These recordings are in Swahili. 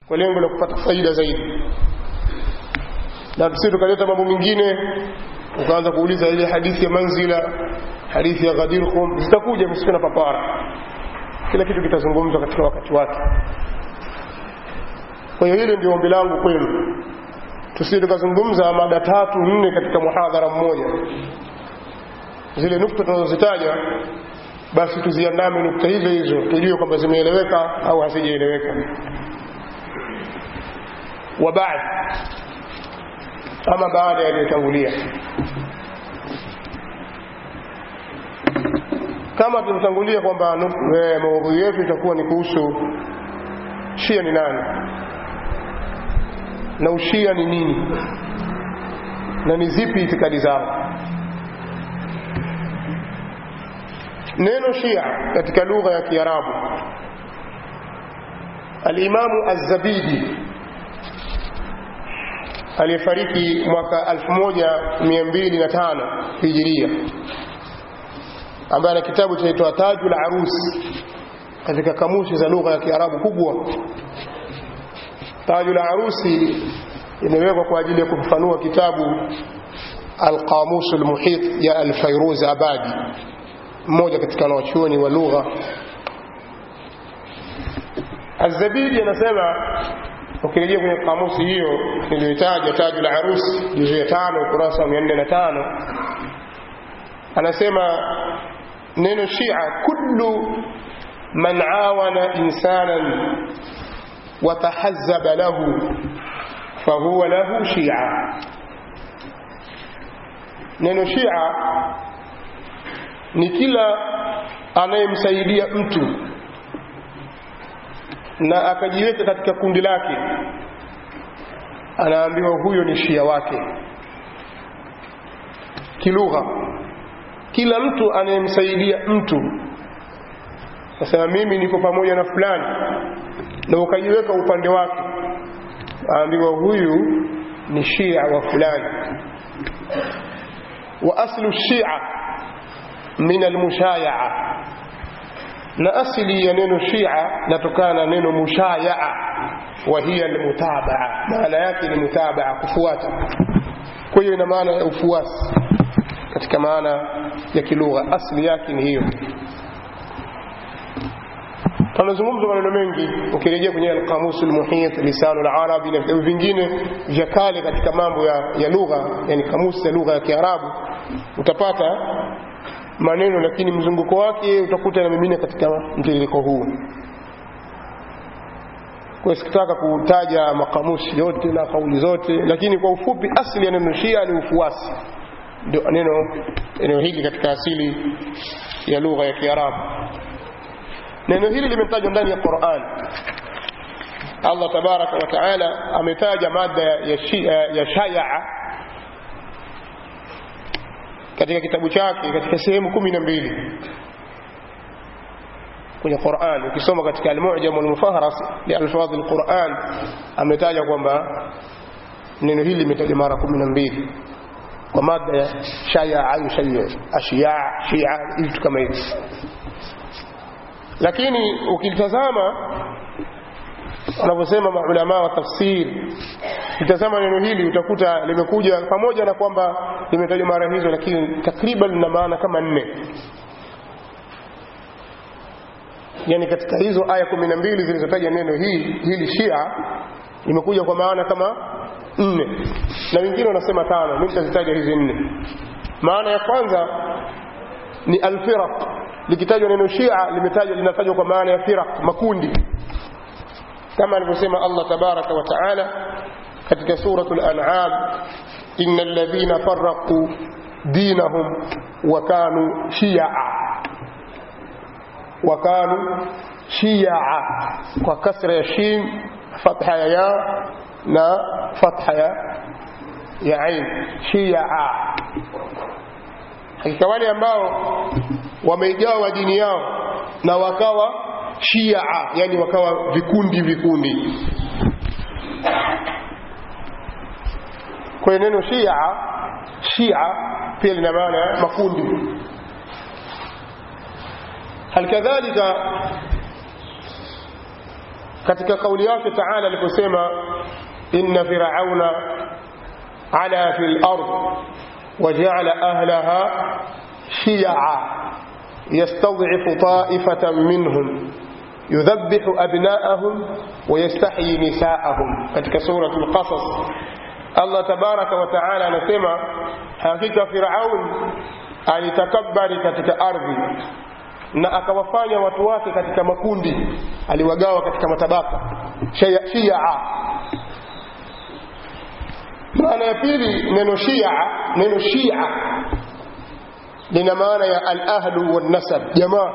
kwa lengo la kupata faida zaidi na tusi tukaleta mambo mengine ukaanza kuuliza ile hadithi ya manzila hadithi ya ghadir qum zitakuja msiwe na papara kila kitu kitazungumzwa katika wakati wake kwa hiyo hili ndio ombi langu kwenu tusije tukazungumza mada tatu nne katika muhadhara mmoja zile nukta tunazozitaja basi tuziandame nukta hizo hizo tujue kwamba zimeeleweka au hazijaeleweka wa baad ama baada yaliyotangulia kama tulitangulia kwamba maudhui yetu itakuwa ni kuhusu shia ni nani na ushia ni nini na ni zipi itikadi zao neno shia katika lugha ya kiarabu alimamu az-zabidi aliyefariki mwaka 1205 hijiria ambaye ana kitabu chaitwa tajul arus katika kamusi za lugha ya kiarabu kubwa tajul arusi imewekwa kwa ajili ya kufafanua kitabu alqamus almuhit ya alfairuz abadi mmoja katika wanachuoni wa lugha azabidi anasema ukirejea kwenye kamusi hiyo niliyotaja tajul arusi juzu ya tano ukurasa wa mia nne na tano anasema neno shia kullu man awana insanan وتحزب له فهو له شيعة neno shia ni kila anayemsaidia mtu na akajiweka katika kundi lake anaambiwa huyo ni shia wake kilugha kila mtu anayemsaidia mtu nasema mimi niko pamoja na fulani na ukajiweka upande wake aambiwa huyu ni shia wa fulani wa aslu shia min almushayaa na asili ya neno shia natokana na neno mushayaa wa hiya almutabaa maana yake ni mutabaa kufuata kwa hiyo ina maana ya ufuasi katika maana ya kilugha asili yake ni hiyo tunazungumza maneno mengi ukirejea kwenye alqamus almuhit lisanu alarabi na vitabu vingine vya kale katika mambo ya, ya lugha yani kamusi ya lugha ya kiarabu utapata maneno lakini mzunguko wake utakuta na mimine katika mtiririko huu kwa sikitaka kutaja makamusi yote na kauli zote lakini kwa ufupi asili ya neno shia ni ufuasi ndio neno eneo hili katika asili ya lugha ya kiarabu neno hili limetajwa ndani ya Qur'an Allah tabaraka wa taala ametaja mada ya, shia, ya shayaa katika kitabu chake katika sehemu kumi na mbili kwenye Qur'an ukisoma katika al-Mu'jam al-Mufahras li alfadh al-Qur'an ametaja kwamba neno hili limetajwa mara kumi na mbili kwa mada ya shayaa yushayya ashiya shia vitu kama hivi lakini ukitazama wanavyosema maulama wa tafsiri ukitazama neno hili utakuta limekuja pamoja na kwamba limetajwa mara hizo lakini takriban lina maana kama nne yani katika hizo aya kumi na mbili zilizotaja neno hili, hili shia limekuja kwa maana kama nne na wengine wanasema tano mi nitazitaja hizi nne maana ya kwanza ni alfiraq likitajwa neno shia limetajwa linatajwa kwa maana ya firaq makundi kama alivyosema Allah tabaraka wa taala katika suratul an'am innal ladhina farraqu dinahum wa kanu shi'a wa kanu shi'a kwa kasra ya shin fatha ya ya na fatha ya ya ain shi'a hakika wale ambao wameigawa dini yao na wakawa shia yani wakawa vikundi vikundi kwa neno shia shia pia lina maana makundi halikadhalika katika kauli yake taala aliposema inna firauna ala fi lard wajaala ahlaha shia yastadhifu taifatan minhum yudhabihu abnaahum wayastahyi nisaahum katika surat lqasas allah tabaraka wa taala anasema hakika firaun alitakabari katika ardhi na akawafanya watu wake katika makundi aliwagawa katika matabaka shia, shia. maana ya pili neno shia neno shia lina maana ya alahlu walnasab jamaa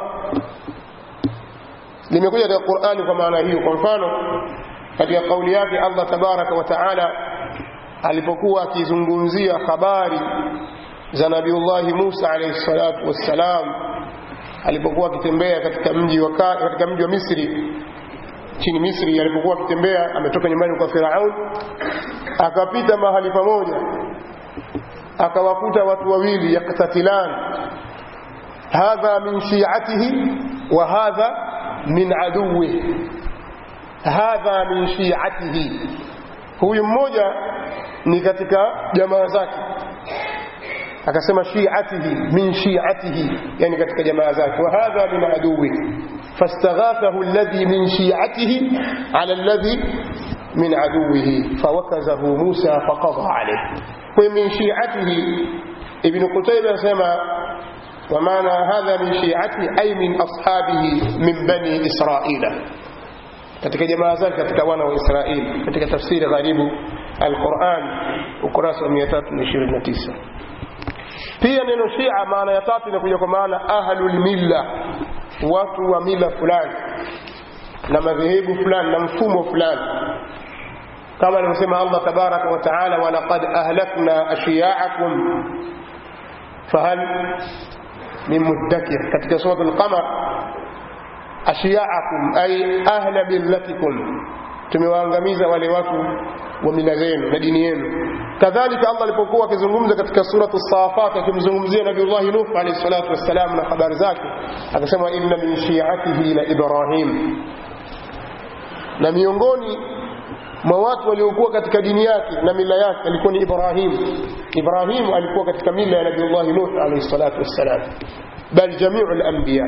limekuja katika qurani kwa maana hiyo kwa mfano katika kauli yake allah tabaraka wa taala alipokuwa akizungumzia habari za nabiullahi musa alaihi salatu wassalam alipokuwa akitembea katika mji wa katika mji wa Misri chini Misri alipokuwa akitembea ametoka nyumbani kwa Firaun akapita mahali pamoja akawakuta watu wawili yaktatilan hadha min shi'atihi wa hadha min aduwi hadha min shi'atihi huyu mmoja ni katika jamaa zake akasema shi'atihi min shi'atihi yani katika jamaa zake wa hadha min aduwi fastaghathahu alladhi min shi'atihi ala alladhi min aduwihi fawakazahu Musa faqadha alayhi kwa min shi'atihi ibn Qutayba anasema wa maana hadha min shi'atihi ay min ashabihi min bani Israila katika jamaa zake katika wana wa Israeli katika tafsiri gharibu al-Quran ukurasa wa 329 pia neno shia maana ya tatu inakuja kwa maana ahlul milla watu wa mila fulani na madhehebu fulani na mfumo fulani kama alivyosema Allah tabaraka wa taala walaqad ahlakna ashiya'akum fahal min muddakir katika sura al-qamar ashiya'akum ay ahla millatikum tumewaangamiza wale watu wa mila zenu na dini yenu kadhalika Allah alipokuwa akizungumza katika suratu Safat akimzungumzia Nabiullah Nuh alayhi salatu wassalam na habari zake akasema inna min shi'atihi la Ibrahim na miongoni mwa watu waliokuwa katika dini yake na mila yake alikuwa ni Ibrahim Ibrahim alikuwa katika mila ya Nabiullah Nuh alayhi salatu wassalam bal jami'u al-anbiya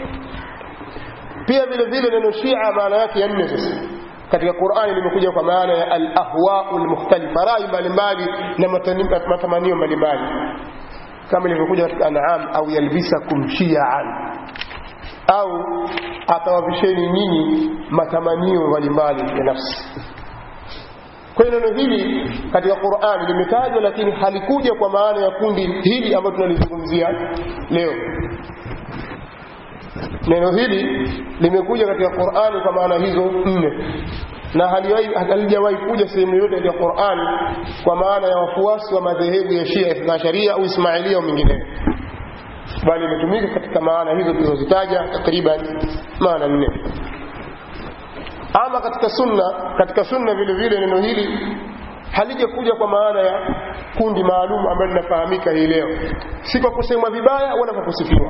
pia vile vile neno Shia maana yake ya nne sasa katika Qur'ani limekuja kwa maana ya al-ahwa'u al-mukhtalifa rai mbalimbali na matamanio mbalimbali kama ilivyokuja katika An'am au yalbisakum shi'an au atawavisheni nyinyi matamanio mbalimbali ya nafsi kwa hiyo neno hili katika Qur'ani limetajwa lakini halikuja kwa maana ya kundi hili ambalo tunalizungumzia leo neno hili limekuja katika Qur'ani kwa maana hizo nne na halijawahi kuja sehemu yoyote katika Qur'ani kwa maana ya wafuasi wa madhehebu ya Shia Ithna Sharia au Ismailia au mengineyo bali imetumika katika maana hizo tulizozitaja takriban maana nne ama katika sunna katika sunna vile vile neno hili halijakuja kwa maana ya kundi maalum ambalo linafahamika hii leo si kwa kusemwa vibaya wala kwa kusifiwa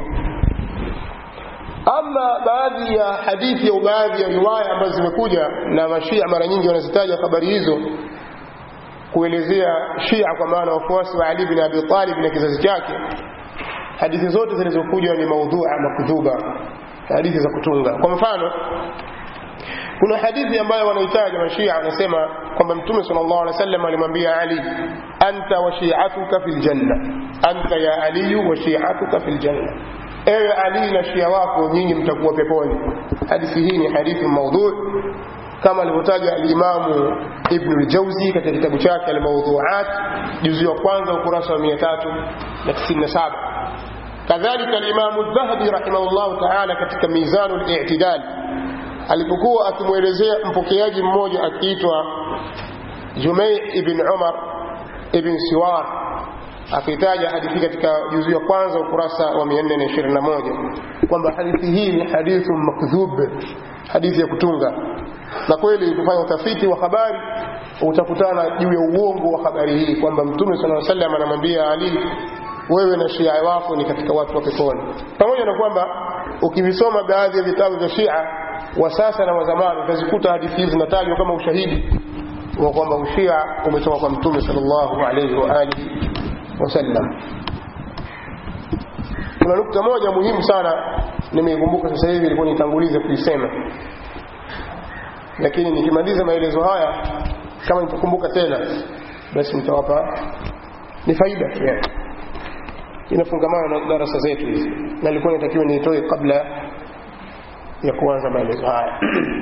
ama baadhi ya hadithi au baadhi ya riwaya ambazo zimekuja na mashia mara nyingi wanazitaja habari hizo kuelezea shia kwa maana wafuasi wa Ali bin Abi Talib na kizazi chake hadithi zote zilizokuja ni maudhua makdhuba hadithi za kutunga kwa mfano kuna hadithi ambayo wanahitaji mashia wanasema kwamba mtume sallallahu alaihi wasallam alimwambia Ali anta wa shi'atuka fil janna anta ya Ali wa shi'atuka fil janna ewe Ali na shia wako nyinyi mtakuwa peponi hadithi hii ni hadithi maudhu kama alivyotaja alimamu Ibn al-Jawzi katika kitabu chake al-Mawdhu'at juzu ya kwanza ukurasa wa 397 kadhalika alimamu Dhahabi rahimahullah ta'ala katika Mizanul I'tidal alipokuwa akimwelezea mpokeaji mmoja akiitwa Jumai ibn Umar ibn Siwar akitaja hadithi katika juzu ya kwanza ukurasa wa 421 kwamba hadithi hii ni hadithu makdhub hadithi ya kutunga na kweli kufanya utafiti wa habari utakutana juu ya uongo wa habari hii kwamba mtume sallallahu alaihi wasallam anamwambia Ali wewe na Shia wako ni katika watu wa peponi pamoja na kwamba ukivisoma baadhi ya vitabu vya Shia wa sasa na wa zamani utazikuta hadithi hizi zinatajwa kama ushahidi wa kwamba ushia umetoka kwa mtume sallallahu alaihi wa alihi wasallam kuna nukta moja muhimu sana nimeikumbuka sasa hivi ilikuwa nitangulize kuisema lakini nikimaliza maelezo haya kama nitakumbuka tena basi nitawapa ni faida tu yani inafungamana na darasa zetu hizi na ilikuwa inatakiwa niitoe kabla ya kuanza maelezo haya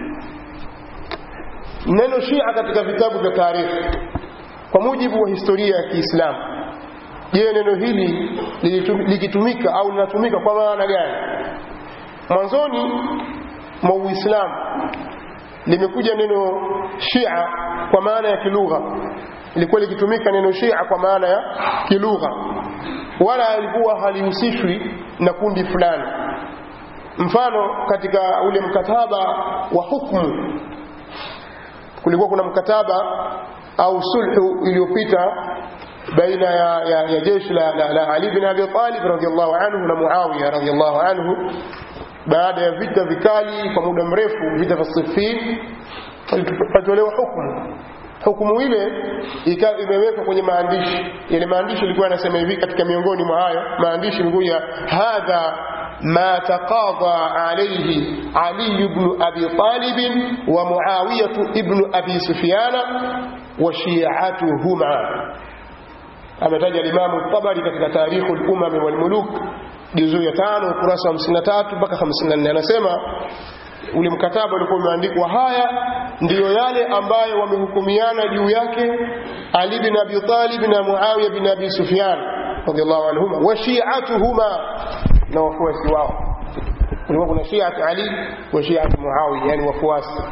neno shia katika vitabu vya taarikhi kwa mujibu wa historia ya kiislamu je neno hili likitumika au linatumika kwa maana gani mwanzoni mwa uislamu limekuja neno shia kwa maana ya kilugha ilikuwa likitumika neno shia kwa maana ya kilugha wala ilikuwa halihusishwi na kundi fulani mfano katika ule mkataba wa hukmu kulikuwa kuna mkataba au sulhu iliyopita baina ya, ya, ya jeshi la, la, la Ali bin Abi Talib radhiallahu anhu na Muawiya radhiallahu anhu baada ya vita vikali kwa muda mrefu vita vya Siffin patolewa hukumu hukumu ile ikawa imewekwa kwenye maandishi yale maandishi ilikuwa yanasema hivi katika miongoni mwa hayo maandishi ilikuwa hadha ما تقاضى عليه علي بن أبي طالب ومعاوية ابن أبي سفيان وشيعتهما ametaja Imam Tabari katika Tarikhu al-Umam wal Muluk juzuu ya 5 ukurasa wa 53 mpaka 54 anasema ule mkataba ulikuwa umeandikwa haya ndiyo yale ambayo wamehukumiana juu yake Ali bin Abi Talib na Muawiya bin Abi Sufyan radhiallahu anhuma wa shi'atuhuma na wafuasi wao kulikuwa kuna shi'at Ali wa shi'at Muawiya yani wafuasi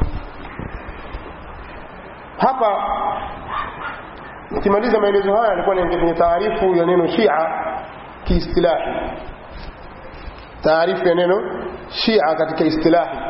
hapa nikimaliza maelezo haya nilikuwa niingia kwenye taarifu ya neno Shia kiistilahi taarifu ya neno Shia katika istilahi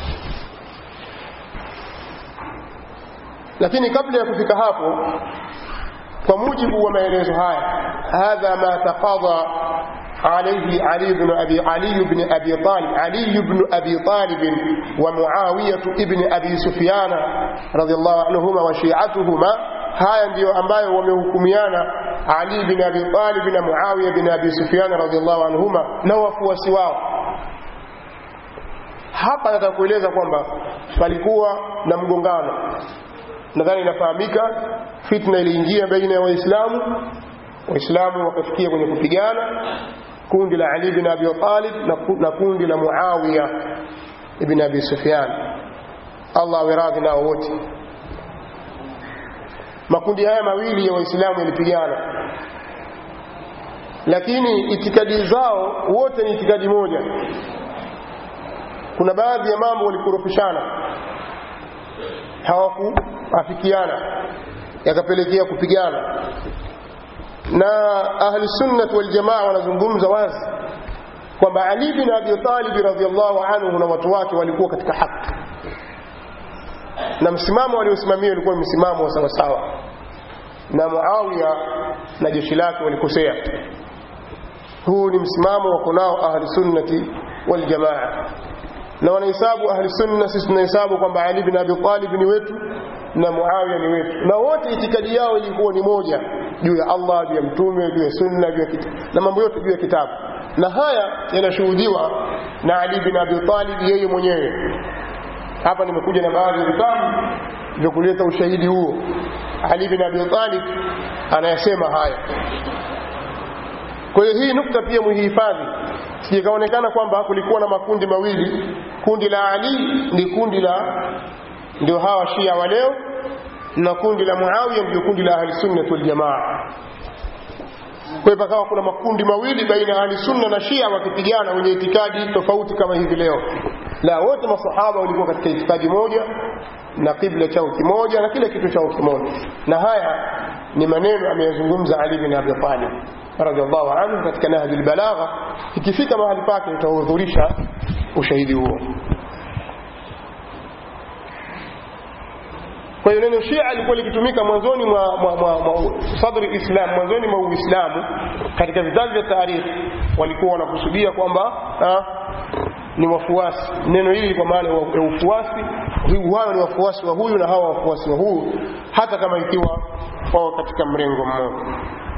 lakini kabla ya kufika hapo kwa mujibu wa maelezo haya hadha ma taqadha عليه علي بن أبي علي بن أبي طالب علي بن أبي طالب ومعاوية ابن أبي سفيان رضي الله عنهما وشيعتهما haya ndiyo ambayo wamehukumiana Ali bin Abi Talib na Muawiya bin Abi Sufyan radhiallahu anhuma na wafuasi wao. Hapa nataka kueleza kwamba palikuwa na mgongano, nadhani inafahamika. Fitna iliingia baina ya Waislamu, Waislamu wakafikia kwenye kupigana, kundi la Ali bin Abi Talib na kundi la Muawiya ibn Abi Sufyan, Allah awe radhi nao wote makundi haya mawili ya waislamu yalipigana lakini itikadi zao wote ni itikadi moja kuna baadhi ya mambo walikorofishana hawakuafikiana yakapelekea kupigana na ahli sunnah wal jamaa wanazungumza wazi kwamba Ali bin Abi Talib radhiallahu anhu na watu wake walikuwa katika haki na msimamo waliosimamia ulikuwa msimamo wa sawasawa na Muawiya na jeshi lake walikosea huu ni msimamo wako nao ahli sunnati wal jamaa na wanahesabu ahli sunna sisi tunahesabu kwamba Ali bin Abi Talib ni wetu na Muawiya ni wetu na wote itikadi yao ilikuwa ni moja juu ya Allah juu ya mtume juu ya sunna juu ya kitabu na mambo yote juu ya kitabu na haya yanashuhudiwa na Ali bin Abi Talib yeye mwenyewe hapa nimekuja na baadhi ya vitabu vya kuleta ushahidi huo Ali bin Abi Talib anayasema haya kwa hiyo hii nukta pia muhifadhi sijikaonekana kwamba kulikuwa na makundi mawili kundi la Ali ni kundi la ndio hawa Shia wa leo na kundi la Muawiya ndio kundi la Ahli Sunna wal Jamaa kwa hiyo pakawa kuna makundi mawili baina ya Ahli Sunna na Shia wakipigana wenye itikadi tofauti kama hivi leo la wote masahaba walikuwa katika itikadi moja na kibla chao kimoja na kila kitu chao kimoja na haya ni maneno ameyazungumza Ali bin Abi Talib radhiallahu anhu katika Nahji al-Balagha ikifika mahali pake itahudhurisha ushahidi huo kwa hiyo neno Shia lilikuwa likitumika mwanzoni mwa, mwa, mwa, mwa sadri Islam mwanzoni mwa Uislamu katika vitabu vya tarikhi walikuwa wanakusudia kwamba ni wafuasi neno hili kwa maana ya ufuasi hawa ni wafuasi wa huyu na hawa wafuasi wa huyu hata kama ikiwa wao katika mrengo mmoja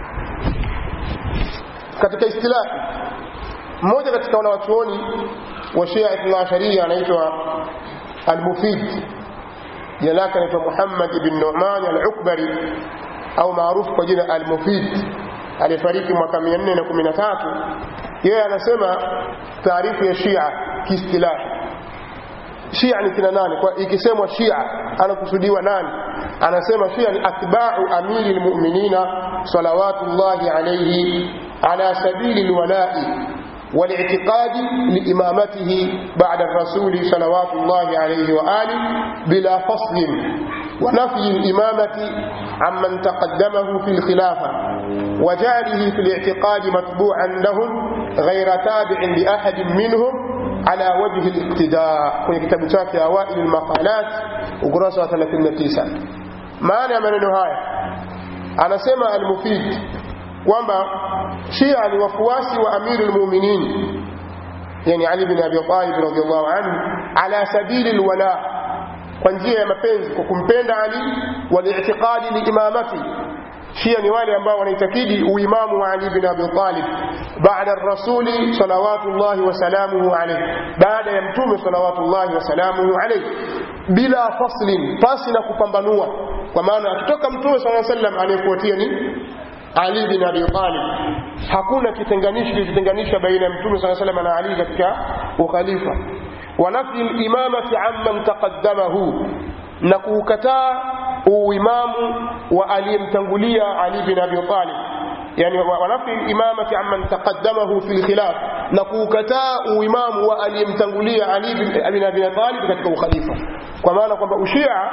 katika istilahi mmoja katika wanawachuoni wa Shia Ithna Asharia anaitwa Al-Mufid jina lake anaitwa Muhammad ibn Nu'man al-Ukbari au maarufu kwa jina Al-Mufid aliyefariki mwaka 413 yeye anasema taarifu ya Shia kiistilahi Shia ni kina nani kwa ikisemwa Shia anakusudiwa nani anasema Shia ni atba'u amiri almu'minina salawatullahi alayhi ala sabili alwala'i والاعتقاد لإمامته بعد الرسول صلوات الله عليه وآله بلا فصل ونفي الإمامة عمن تقدمه في الخلافة وجعله في الاعتقاد متبوعا لهم غير تابع لأحد منهم على وجه الاقتداء في كتاب شاكي أوائل المقالات وقرصة 39 معنى من النهاية أنا سمع المفيد kwamba Shia ni wafuasi wa Amirul Mu'minin yani Ali bin Abi Talib radhiyallahu anhu ala sabili alwala kwa njia ya mapenzi kwa kumpenda Ali wal i'tiqadi li imamati Shia ni wale ambao wanaitakidi uimamu wa Ali bin Abi Talib baada ar-rasuli salawatullahi wa salamuhu alayhi baada ya mtume salawatullahi wa salamuhu alayhi bila faslin pasi na kupambanua kwa maana akitoka mtume sallallahu alayhi wasallam anayefuatia ni ali bin Abi Talib. Hakuna kitenganishi kilichotenganisha baina ya Mtume صلى الله عليه وسلم na Ali katika ukhalifa. Wa nafi al-imamati amman taqaddamahu, na kuukataa uimamu wa aliyemtangulia Ali bin Abi Talib. Yani wa nafi al-imamati amman taqaddamahu fi al-khilaf, na kuukataa uimamu wa aliyemtangulia Ali bin Abi Talib katika ukhalifa. Kwa maana kwamba ushia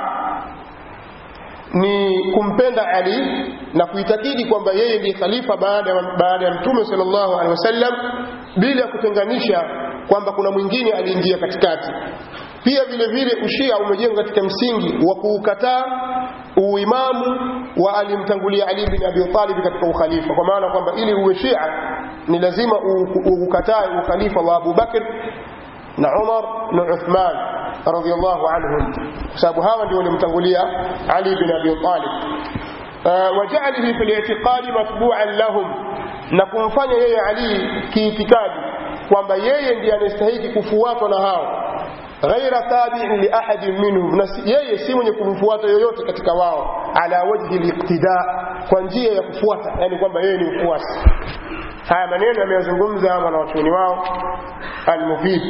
ni kumpenda Ali na kuitakidi kwamba yeye ndiye khalifa baada baada ya Mtume sallallahu alaihi wasallam bila kutenganisha kwamba kuna mwingine aliingia katikati. Pia vile vile ushia umejengwa katika msingi wa kuukataa uimamu wa alimtangulia Ali bin Abi Talib katika ukhalifa, kwa maana kwamba ili uwe Shia ni lazima ukatae ukhalifa wa Abu Bakr na Umar na Uthman radhiyallahu anhum kwa sababu hawa ndio walimtangulia Ali bin Abi Talib waja'alihi fil i'tiqadi matbu'an lahum na kumfanya yeye Ali kiitikadi kwamba yeye ndiye anastahili kufuatwa na hao ghaira tabi'in li ahadin minhum na yeye si mwenye kumfuata yoyote katika wao ala wajhi liqtida kwa njia ya kufuata yani kwamba yeye ni mfuasi haya maneno yameyazungumza wanawachuoni wao al-Mufid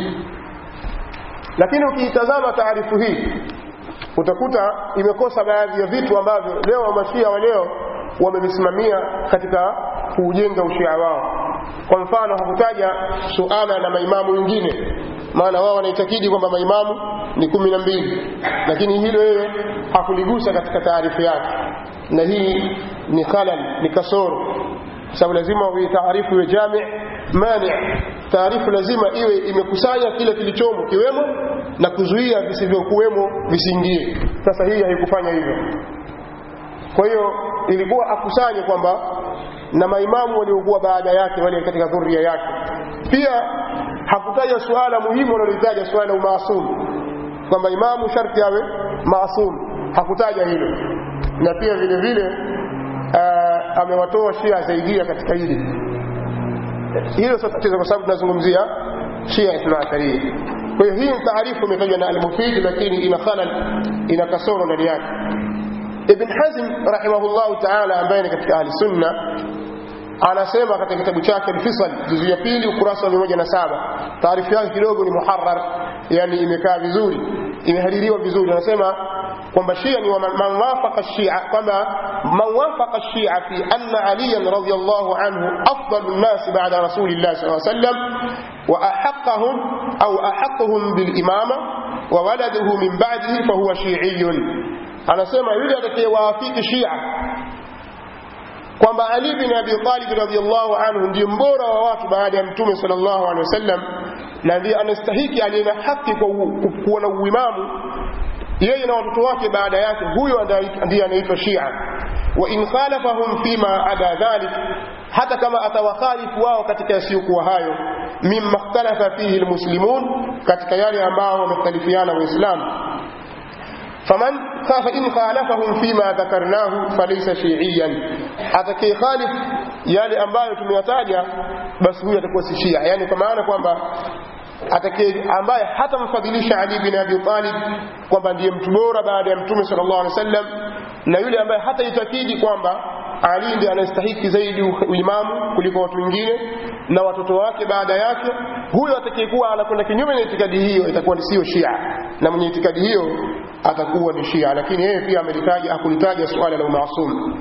lakini ukiitazama taarifu hii utakuta imekosa baadhi ya vitu ambavyo leo wamashia wa leo wamevisimamia katika kuujenga ushia wao kwa mfano hakutaja suala la maimamu wengine maana wao wanaitakidi kwamba maimamu ni kumi na mbili lakini hilo yeye hakuligusa katika taarifu yake na hii ni khalal ni kasoro sababu lazima taarifu iwe jami mani taarifu lazima iwe imekusanya kile kilichomo kiwemo na kuzuia visivyokuwemo visiingie sasa hii haikufanya hivyo kwa hiyo ilikuwa akusanye kwamba na maimamu waliokuwa baada yake wale katika dhuria yake pia hakutaja suala muhimu wanalolitaja suala la umaasum kwamba imamu sharti awe maasum hakutaja hilo na pia vile vile uh, amewatoa shia zaidia katika hili hilo sio tatizo kwa sababu tunazungumzia shia ithnaasharia kwa hiyo hii taarifu imetajwa na al-mufid lakini ina khalal ina kasoro ndani yake ibn hazm rahimahullahu taala ambaye ni katika ahli sunna anasema katika kitabu chake al-fisal juzu ya pili ukurasa wa 107 taarifu yake kidogo ni muharrar yani imekaa vizuri imehaririwa vizuri anasema kwamba shia ni man wafaqa shia kwamba man wafaqa shia fi anna aliyan radiyallahu anhu afdalu an-nas ba'da rasulillah sallallahu alayhi wasallam wa ahaqqahum au ahaqquhum bil imama wa waladuhu min ba'dihi fa huwa shi'iyyun anasema yule atakayewaafiki shia kwamba Ali bin Abi Talib radhiyallahu anhu ndiye mbora wa watu baada ya Mtume sallallahu alaihi wasallam na ndiye anastahiki aliye na haki kwa kuwa na uimamu yeye na watoto wake baada yake huyo ndiye anaitwa Shia wa in khalafahum fima ada dhalik hata kama atawakhalifu wao katika yasiyokuwa hayo mimma ikhtalafa fihi almuslimun katika yale ambao wamekhtalifiana waislamu faman fain khalafahum fima dhakarnahu falaysa shiiyan atakaye khalif yale ambayo tumeyataja basi huyo atakuwa si shia yani kwa maana kwamba atakaye ambaye hatamfadhilisha Ali bin Abi Talib kwamba ndiye mtu bora baada ya Mtume sallallahu alaihi wasallam na yule ambaye hataitakidi kwamba Ali ndiye anastahiki zaidi uimamu kuliko watu wengine na watoto wake baada yake huyo atakayekuwa anakwenda kinyume na itikadi hiyo itakuwa ni sio Shia na mwenye itikadi hiyo atakuwa ni Shia lakini yeye pia amelitaja hakulitaja suala la umaasum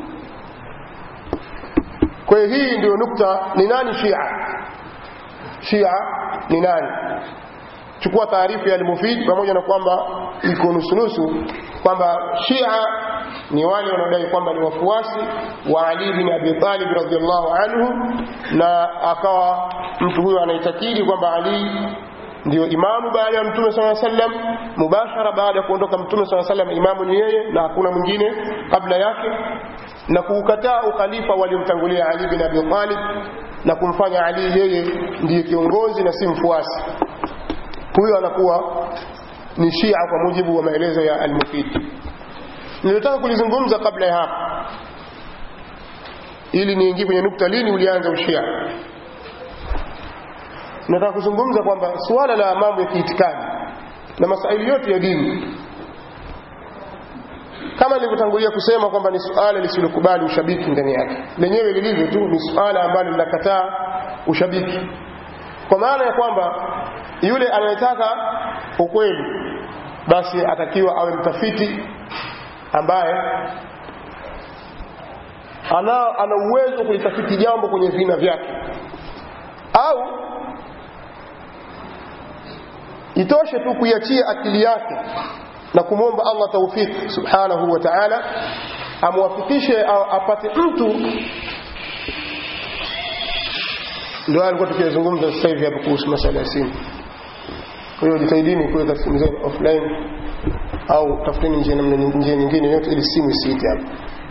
kwa hiyo hii ndio nukta ni nani Shia Shia ni nani chukua taarifa ya al-Mufid pamoja na kwamba iko nusunusu kwamba Shia ni wale wanaodai kwamba ni wafuasi wa Ali bin Abi Talib radhiallahu anhu na akawa mtu huyo anaitakidi kwamba Ali ndio imamu baada ya mtume sala sallam mubashara baada ya kuondoka mtume sala sallam imamu ni yeye na hakuna mwingine kabla yake na kuukataa ukhalifa waliomtangulia Ali bin Abi Talib na kumfanya Ali yeye ndiye kiongozi na si mfuasi huyo anakuwa ni Shia kwa mujibu wa maelezo ya Al-Mufid nilitaka kulizungumza kabla ya hapa ili niingie kwenye nukta lini ulianza ushia nataka kuzungumza kwamba suala la mambo ya kiitikadi na masaili yote ya dini kama nilivyotangulia kusema kwamba ni suala lisilokubali ushabiki ndani yake lenyewe lilivyo tu ni suala ambalo linakataa ushabiki kwa maana ya kwamba yule anayetaka ukweli basi atakiwa awe mtafiti ambaye ana, ana uwezo kulitafiti jambo kwenye vina vyake au itoshe tu kuiachia akili yake na kumwomba Allah taufik subhanahu wa ta'ala amwafikishe apate mtu ndio alikuwa tukizungumza sasa hivi hapo kuhusu masuala ya simu kwa hiyo jitahidini kuweka simu zenu offline au tafuteni njia namna njia nyingine yote ili simu isiite hapo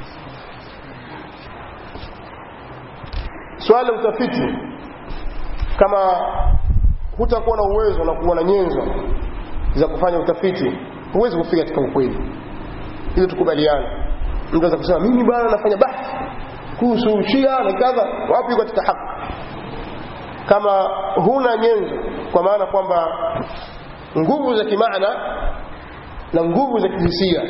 swala la utafiti kama hutakuwa na uwezo na kuwa na nyenzo za kufanya utafiti huwezi kufika katika ukweli ili tukubaliane mtu anaweza kusema mimi bwana nafanya bahthi kuhusu Shia na kadha wapi katika haki kama huna nyenzo kwa maana kwamba nguvu za kimaana na nguvu za kihisia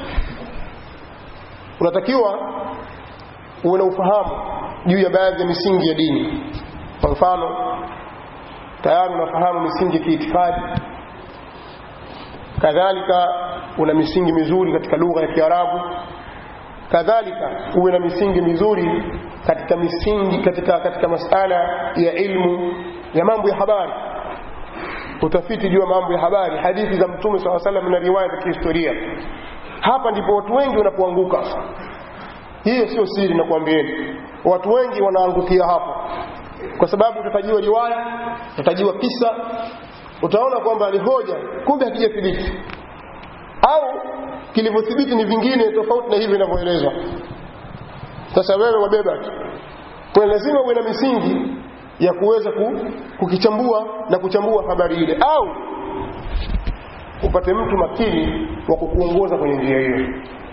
unatakiwa uwe na ufahamu juu ya baadhi ya misingi ya dini kwa mfano tayari unafahamu misingi ya kiitikadi kadhalika una misingi mizuri katika lugha ya Kiarabu kadhalika uwe na misingi mizuri katika misingi katika katika masala ya ilmu ya mambo ya habari utafiti juu ya mambo ya habari hadithi za mtume swalla salam na riwaya za kihistoria hapa ndipo watu wengi wanapoanguka hiyo sio siri nakwambieni watu wengi wanaangukia hapo kwa sababu utatajiwa riwaya utatajiwa kisa utaona kwamba ni hoja kumbe hakijathibiti au kilivyothibiti ni vingine tofauti na hivi inavyoelezwa sasa wewe wabeba tu kwa lazima uwe na misingi ya kuweza kukichambua na kuchambua habari ile au upate mtu makini wa kukuongoza kwenye njia hiyo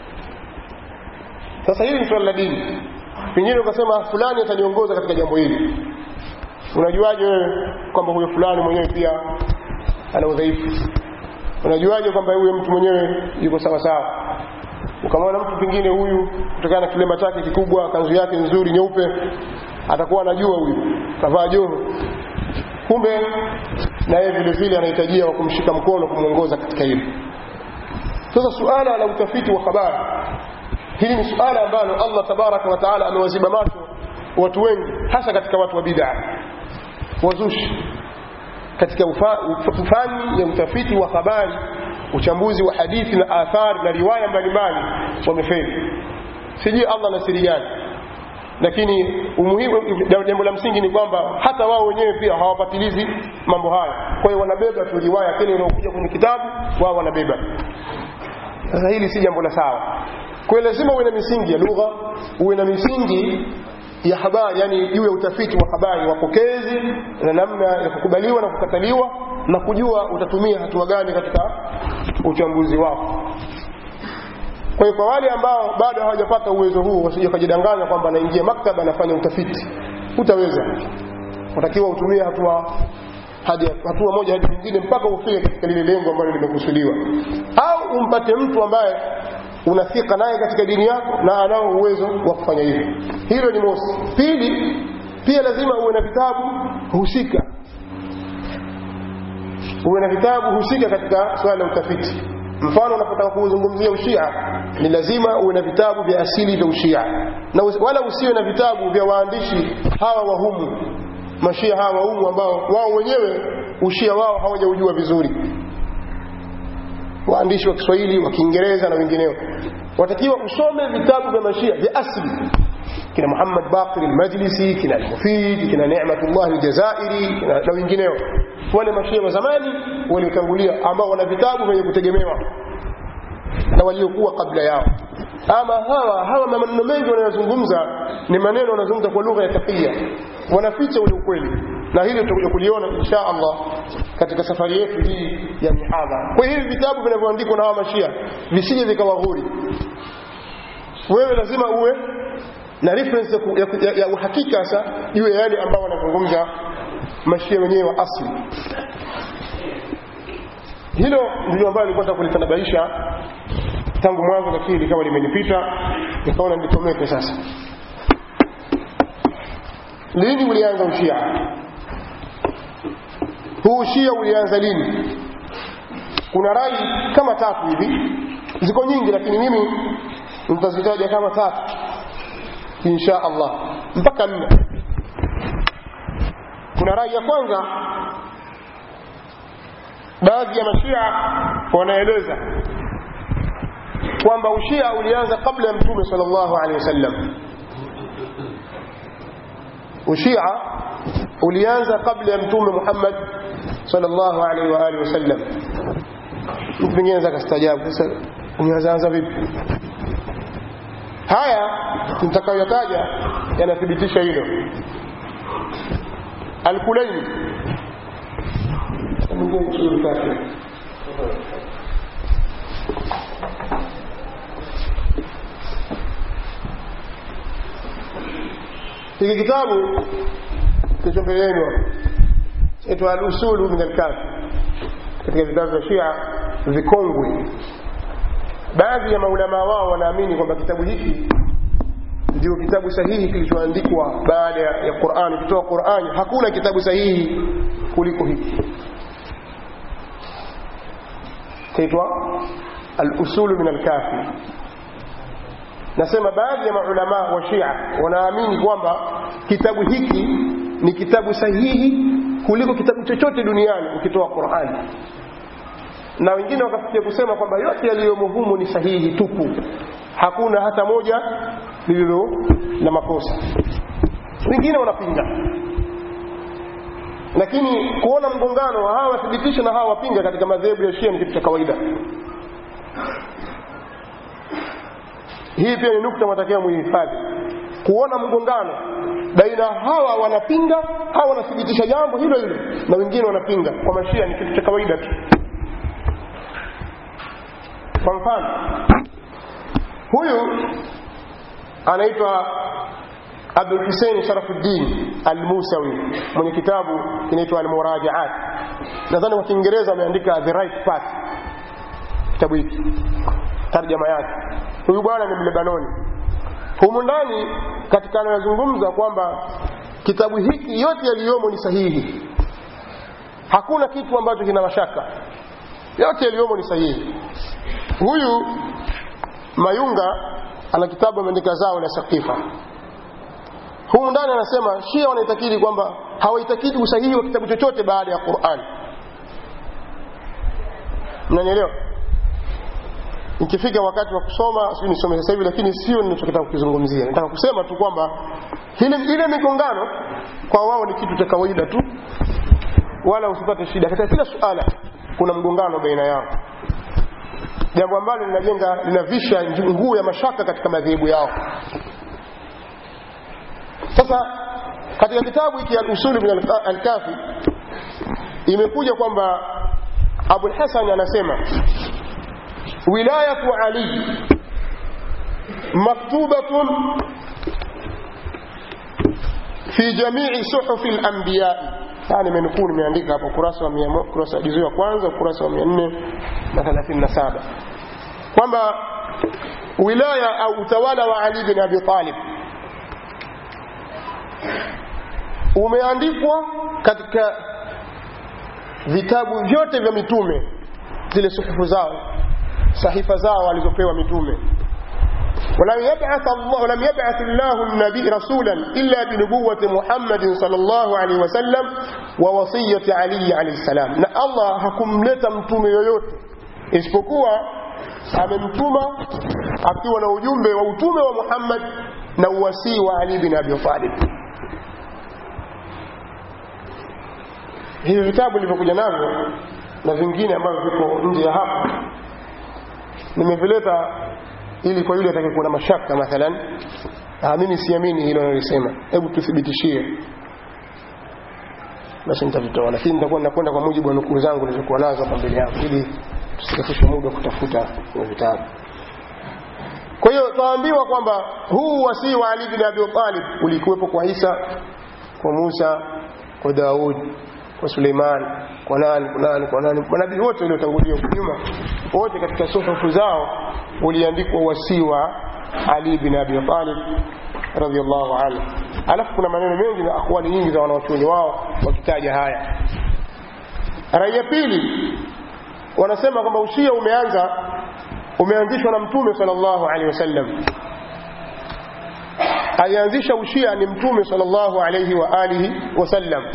sasa hili ni swala la dini pengine ukasema fulani ataniongoza katika jambo hili unajuaje wewe kwamba huyo fulani mwenyewe pia ana udhaifu unajuaje kwamba huyo mtu mwenyewe yuko sawa sawa ukamwona mtu pengine huyu kutokana na kilemba chake kikubwa kanzu yake nzuri nyeupe atakuwa anajua huyu kavaa joho kumbe na yeye vile vile anahitajia wa kumshika mkono kumwongoza katika hilo sasa suala la utafiti wa habari hili ni suala ambalo Allah tabaraka wa taala amewaziba macho watu wengi hasa katika watu wa bid'a wazushi katika ufani ya utafiti wa habari uchambuzi wa hadithi na athari na riwaya mbalimbali wamefeli sijui Allah na siri gani lakini umuhimu jambo la msingi ni kwamba hata wao wenyewe pia hawapatilizi mambo haya kwa hiyo wanabeba tu riwaya kile inayokuja kwenye kitabu wao wanabeba sasa hili si jambo la sawa kwa hiyo lazima uwe na misingi ya lugha uwe na misingi ya habari yani juu ya utafiti wa habari wapokezi na namna ya kukubaliwa na kukataliwa na kujua utatumia hatua gani katika uchambuzi wako kwa hiyo kwa wale ambao bado hawajapata uwezo huu wasije kujidanganya kwamba anaingia maktaba anafanya utafiti utaweza unatakiwa utumie hatua hadi hatua moja hadi nyingine mpaka ufike katika lile lengo ambalo limekusudiwa au umpate mtu ambaye unathika naye katika dini yako na anao uwezo wa kufanya hivyo hilo ni mosi pili pia lazima uwe na vitabu husika uwe na vitabu husika katika swala la utafiti mfano unapotaka kuzungumzia ushia ni lazima uwe na vitabu vya asili vya ushia na wala usiwe na vitabu vya waandishi hawa wahumu mashia hawa wahumu ambao wao wenyewe ushia wao hawajaujua vizuri waandishi wa Kiswahili wa Kiingereza na wengineo watakiwa usome vitabu vya mashia vya asili kina Muhammad Baqir al-Majlisi kina al-Mufid kina Ni'matullah al-Jazairi kina na wengineo wale mashia wa zamani waliotangulia ambao wana vitabu vyenye kutegemewa na waliokuwa kabla yao ama hawa hawa maneno mengi wanayozungumza ni maneno wanazungumza kwa lugha ya takia wanaficha ule ukweli na hili tutakuja kuliona insha Allah katika safari yetu hii ya mihadhara kwa hivi vitabu vinavyoandikwa na hawa mashia visije vikawaghuri wewe lazima uwe na reference ya, ya, ya, ya uhakika sasa juu ya yale ambao wanazungumza mashia wenyewe wa asli hilo ndilo ambalo nilikuwa nataka kulitanabaisha tangu mwanzo lakini likawa limenipita nikaona nitomeke sasa lini ulianza ushia huu ushia ulianza lini kuna rai kama tatu hivi ziko nyingi lakini mimi nitazitaja kama tatu insha Allah mpaka nne kuna rai ya kwanza baadhi ya mashia wanaeleza kwamba ushia ulianza kabla ya mtume sallallahu alaihi wasallam ushia ulianza kabla ya mtume Muhammad sallallahu alaihi wa alihi wasallam mtu mwingine anaweza kastaajabu sasa umeanza vipi haya nitakayotaja yanathibitisha hilo Al-Kulaini mwingine kizuri kake hiki kitabu kilicho mbele yenu itwa al-usulu min al-kafi katika vitabu vya Shia vikongwe baadhi ya maulama wao wanaamini kwamba kitabu hiki ndio kitabu sahihi kilichoandikwa baada ya Qur'an kutoa Qur'an hakuna kitabu sahihi kuliko hiki kaitwa al-usul min al-kafi nasema baadhi ya maulama wa Shia wanaamini kwamba kitabu hiki ni kitabu sahihi kuliko kitabu chochote duniani ukitoa Qur'an na wengine wakafikia kusema kwamba yote yaliyomo humu ni sahihi tupu hakuna hata moja lililo na makosa wengine wanapinga lakini kuona mgongano hawa wathibitisha na hawa wapinga katika madhehebu ya Shia ni kitu cha kawaida hii pia ni nukta matakiwa muhifadhi kuona mgongano baina hawa wanapinga hawa wanathibitisha jambo hilo hilo na wengine wanapinga kwa mashia ni kitu cha kawaida tu kwa mfano huyu anaitwa Abdul Hussein Sharafuddin Al-Musawi mwenye kitabu kinaitwa Al-Murajaat nadhani kwa Kiingereza ameandika The Right Path kitabu hiki tarjama yake huyu bwana ni Mlebanoni humu ndani katika anayozungumza kwamba kitabu hiki yote yaliyomo ni sahihi hakuna kitu ambacho kina mashaka yote yaliyomo ni sahihi huyu Mayunga ana kitabu ameandika zao la Saqifa humu ndani anasema Shia wanaitakidi kwamba hawaitakidi usahihi wa kitabu chochote baada ya Qur'an mnanielewa ikifika wakati wa kusoma sio nisome sasa hivi lakini sio ninachotaka kukizungumzia nataka kusema tu kwamba ile ile migongano kwa wao ni kitu cha kawaida tu wala usipate shida katika kila suala kuna mgongano baina yao jambo ambalo linajenga linavisha nguo ya mashaka katika madhehebu yao sasa katika kitabu hiki al-usuli min al-kafi imekuja kwamba Abu al-Hasan anasema wilayatu Ali maktubatun fi jamii suhufi al-anbiya yani menukuu nimeandika hapo kurasa wa 100 kurasa juzu ya kwanza kurasa wa 437 kwamba wilaya au utawala wa Ali bin Abi Talib umeandikwa katika vitabu vyote vya mitume zile suhufu zao sahifa zao walizopewa mitume ولم يبعث الله ولم يبعث الله النبي رسولا الا بنبوه محمد صلى الله عليه وسلم ووصيه علي عليه السلام na Allah hakumleta mtume yoyote isipokuwa amemtuma akiwa na ujumbe wa utume wa Muhammad na uwasii wa Ali bin Abi Talib hivi vitabu nilivyokuja navyo na vingine ambavyo viko nje ya hapa nimevileta ili kwa yule atakayekuwa na mashaka mathalan ah, mimi siamini hilo nalisema hebu tuthibitishie basi nitavitoa lakini nitakuwa nakwenda kwa mujibu wa nukuu zangu nilizokuwa nazo hapa mbele yangu ili tusikafishe muda wa kutafuta kwenye vitabu kwa hiyo twaambiwa kwamba huu wasii wa Ali bin Abi Talib ulikuwepo kwa Isa kwa Musa kwa Daud kwa Suleiman kwa nani kwa nani kwa nani manabii wote waliotangulia huko nyuma wote katika suhufu zao uliandikwa wasii wa Ali bin Abi Talib radhiallahu anhu alafu kuna maneno mengi na akwali nyingi za wanawachuoni wao wakitaja haya rai ya pili wanasema kwamba ushia umeanza umeanzishwa na mtume sallallahu alaihi wasallam alianzisha ushia ni mtume sallallahu alaihi wa alihi wasallam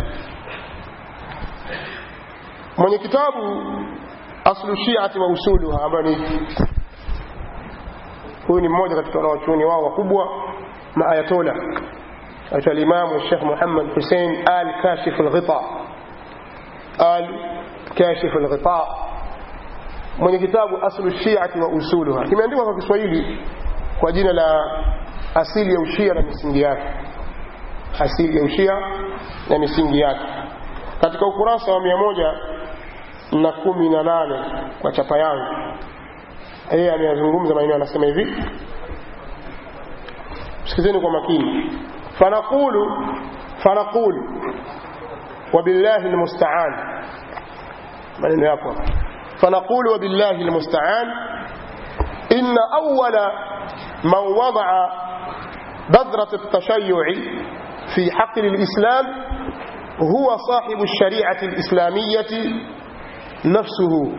mwenye kitabu aslu shiati wa usuluha ambayo ni huyu ni mmoja katika wanawachuoni wao wakubwa maayatola aitwa limamu Sheikh Muhammad Hussein al kashif al-ghita al kashif al-ghita mwenye kitabu aslu shiati wa usuluha kimeandikwa kwa Kiswahili kwa jina la asili ya ushia na misingi yake asili ya ushia na misingi yake katika ukurasa wa mia moja na kumi na nane kwa chapa yangu yeye ameyazungumza maneno anasema hivi sikizeni kwa makini fanaqulu fanaqulu wabillahi almusta'an maneno yapo fanaqulu wabillahi almusta'an inna awwala man wada'a بذرة التشيع في حقل الإسلام هو صاحب الشريعة الإسلامية نفسه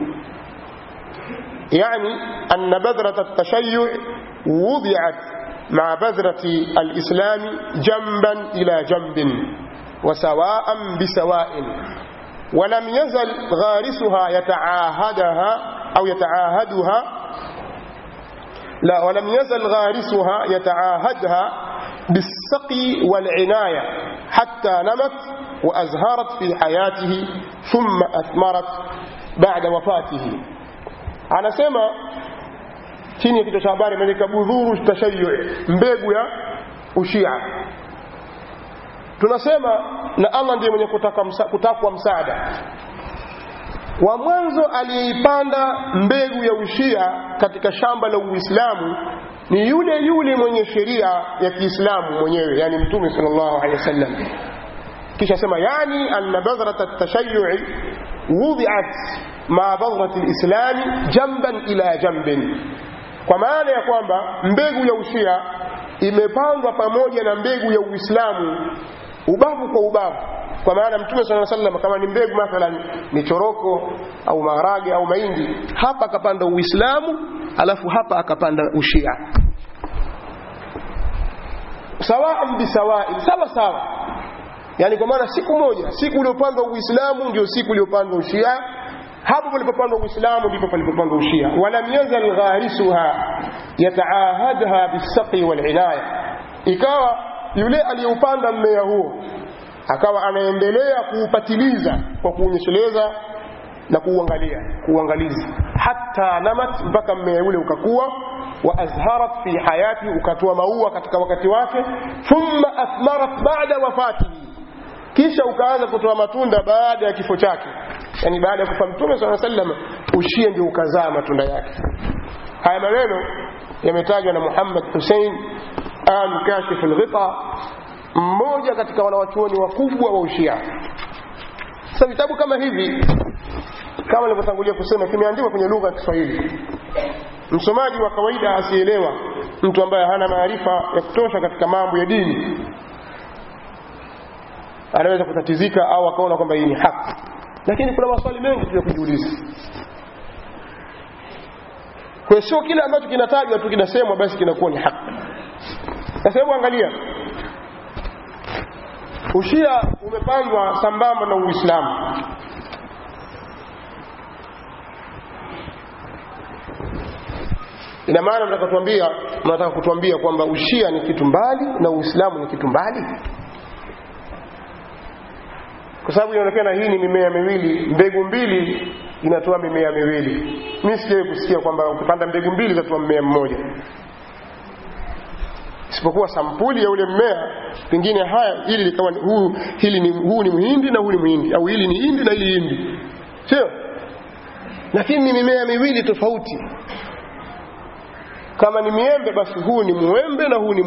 يعني أن بذرة التشيع وضعت مع بذرة الإسلام جنبا إلى جنب وسواء بسواء ولم يزل غارسها يتعاهدها أو يتعاهدها لا ولم يزل غارسها يتعاهدها بالسقي والعناية حتى نمت وأزهرت في حياته ثم أثمرت بعد وفاته anasema chini ya kichwa cha habari imeandika budhuru tashayu mbegu ya ushia tunasema na Allah ndiye mwenye kutaka msa, kutakwa msaada wa mwanzo aliyeipanda mbegu ya ushia katika shamba la Uislamu ni yule yule mwenye sheria ya Kiislamu mwenyewe yani Mtume sallallahu alaihi wasallam kisha sema yani anna badhrata at-tashayyu'i wudi'at ma badhrati al-islam jamban ila jambin kwa maana ya kwamba mbegu ya ushia imepandwa pamoja na mbegu ya Uislamu ubavu kwa ubavu kwa maana mtume sala sallam kama ni mbegu mathalan ni choroko au maharage au mahindi hapa akapanda uislamu alafu hapa akapanda ushia sawaan bisawain sawa sawa yani kwa maana siku moja siku iliyopandwa uislamu ndio siku iliyopandwa ushia hapo palipopandwa uislamu ndipo palipopandwa ushia walam yazal gharisuha yataahadha bisaqi walinaya ikawa yule aliyeupanda mmea huo akawa anaendelea kuupatiliza kwa kuunyesheleza na kuuangalia kuuangalizi hata namat mpaka mmea ule ukakuwa wa azharat fi hayati ukatoa maua katika wakati wake thumma athmarat ba'da wafatihi kisha ukaanza kutoa matunda baada ya kifo chake yani baada ya kufa mtume saa sallam ushia ndio ukazaa matunda yake haya maneno yametajwa na Muhammad Hussein al kashif al-ghita mmoja katika wanawachuoni wakubwa wa ushia sasa vitabu kama hivi kama nilivyotangulia kusema kimeandikwa kwenye lugha ya Kiswahili msomaji wa kawaida asielewa mtu ambaye hana maarifa ya kutosha katika mambo ya dini anaweza kutatizika au akaona kwamba hii ni haki lakini kuna maswali mengi tu ya kujiuliza kwa sio kile ambacho kinatajwa tu kinasemwa basi kinakuwa ni haki sasa hebu angalia ushia umepangwa sambamba na uislamu ina maana mnataka kutuambia mnataka kutuambia kwamba ushia ni kitu mbali na uislamu ni kitu mbali kwa sababu inaonekana hii ni mimea miwili mbegu mbili inatoa mimea miwili mimi sijawahi kusikia kwamba ukipanda mbegu mbili zatoa mmea mmoja isipokuwa sampuli ya ule mmea pengine haya hili likawa huu hili ni huu ni mhindi na huu ni mhindi au hili ni hindi na hili hindi sio lakini ni mimea miwili tofauti kama ni miembe basi huu ni mwembe na huu ni